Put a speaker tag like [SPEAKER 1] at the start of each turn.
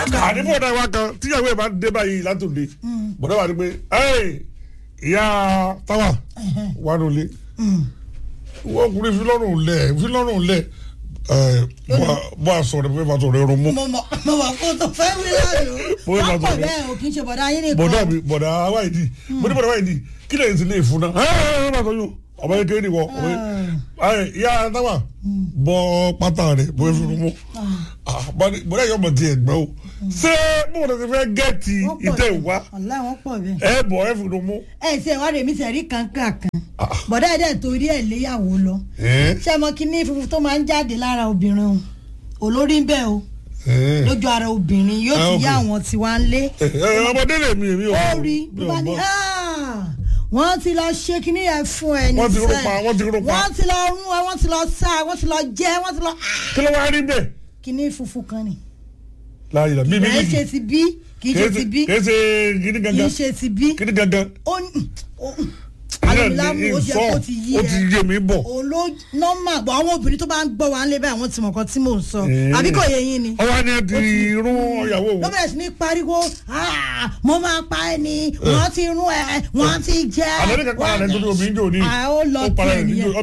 [SPEAKER 1] àní bọ̀dá wa kan tíyàwó ẹ̀ bá dé báyìí látòde bọ̀dá wa ni pé ẹ̀ ìyá táwa wà lólè wọ́n kúrẹ́ fílọ́rùn lẹ̀ fílọ́rùn lẹ̀ bọ́ a sọ̀rọ̀ pé bàtọ̀ rẹ̀ rún mú.
[SPEAKER 2] mo mọ mo mọ kó tó fẹ́ wí lánàá
[SPEAKER 1] Mo ní
[SPEAKER 2] wọ́n
[SPEAKER 1] bàtọ̀
[SPEAKER 2] pọ̀
[SPEAKER 1] rẹ̀.
[SPEAKER 2] bẹ́ẹ̀ o kì í ṣe bọ̀dá yín nìkan
[SPEAKER 1] bọ̀dá mi bọ̀dá wáyìdì mo ní bọ̀dá wáyìdì kí lè ti lè fún náà ẹ̀ ẹ̀ bàtọ̀ yóò ọmọ yẹn kéré nìwọ ọmọ yẹn ẹ̀ ìyá táwa bọ́ pátá rẹ̀ bọ́ ẹ fi rún mú. bọ̀dá yóò mọ̀ ti ẹ̀gbẹ́ o ṣé bọ́dà ti fẹ́ gẹ̀ẹ́tì
[SPEAKER 2] Wọ́n pọ̀
[SPEAKER 1] ìtẹ̀
[SPEAKER 2] bẹ́ẹ̀.
[SPEAKER 1] wá
[SPEAKER 2] ọ̀la wọn pọ̀ bẹ́ẹ̀.
[SPEAKER 1] ẹ̀ bọ̀ ẹ̀ fi rún mú.
[SPEAKER 2] ẹ ṣe ìwádìí mi sẹ̀rí kankan kan bọ̀dá ẹ̀ dẹ̀ torí ẹ̀ léyàwó lọ
[SPEAKER 1] ẹ̀
[SPEAKER 2] ṣé mo kí ní funfun tó máa ń jáde lára obìnrin o olórí ń bẹ̀ o
[SPEAKER 1] ẹ̀
[SPEAKER 2] lójú ara obìnrin yóò
[SPEAKER 1] Ah,
[SPEAKER 2] ti yá
[SPEAKER 1] okay.
[SPEAKER 2] àwọn tí wàá ń lé
[SPEAKER 1] ẹ̀ ọmọdé lè mi èmi ò
[SPEAKER 2] ó rí
[SPEAKER 1] mi
[SPEAKER 2] ló
[SPEAKER 1] ò
[SPEAKER 2] bá ní
[SPEAKER 1] gbọ́.
[SPEAKER 2] "Ah, wọ́n ti lọ ṣe kíní yẹn fún ẹ ní
[SPEAKER 1] Wọ́n ti rún
[SPEAKER 2] sẹ́ẹ̀.
[SPEAKER 1] pa, wọ́n ti rún pa.
[SPEAKER 2] wọ́n ti lọ rún ẹ wọ́n ti lọ sá ẹ wọ́n ti lọ jẹ wọ́n ti lọ
[SPEAKER 1] kí ló wá rí bẹ́ẹ̀
[SPEAKER 2] kíní funfun kan ni
[SPEAKER 1] láàyè la bíbí
[SPEAKER 2] kì í ṣe ti bí kì í ṣe ti bí
[SPEAKER 1] kì í ṣe gidi
[SPEAKER 2] kì í
[SPEAKER 1] gangan
[SPEAKER 2] ṣe ti bí
[SPEAKER 1] gidi gangan.
[SPEAKER 2] ó ní alamilamu ó ṣe kó ti yí
[SPEAKER 1] ó ti
[SPEAKER 2] ẹ
[SPEAKER 1] yé mi bọ̀.
[SPEAKER 2] òun ló nọ́mà bọ̀ àwọn obìnrin tó bá ń gbọ́ wa ń lé bẹ́ẹ̀ àwọn tí mọ̀ kan tí mò ń sọ
[SPEAKER 1] Eh.
[SPEAKER 2] àbí kò yé yín ni
[SPEAKER 1] ọwọ́ ni ẹ ti rún ọ̀yàwó
[SPEAKER 2] ló
[SPEAKER 1] òun.
[SPEAKER 2] bẹ̀rẹ̀ sí ní pariwo "Ah, mo máa pa ẹ ni wọ́n ti rún ẹ wọ́n ti jẹ́
[SPEAKER 1] àlẹ́ ní kankan àlẹ́ nítorí omi ń jò ní.
[SPEAKER 2] Ah, ó lọ
[SPEAKER 1] ó para
[SPEAKER 2] tiẹ̀
[SPEAKER 1] ẹ̀ níjó
[SPEAKER 2] nìyẹn.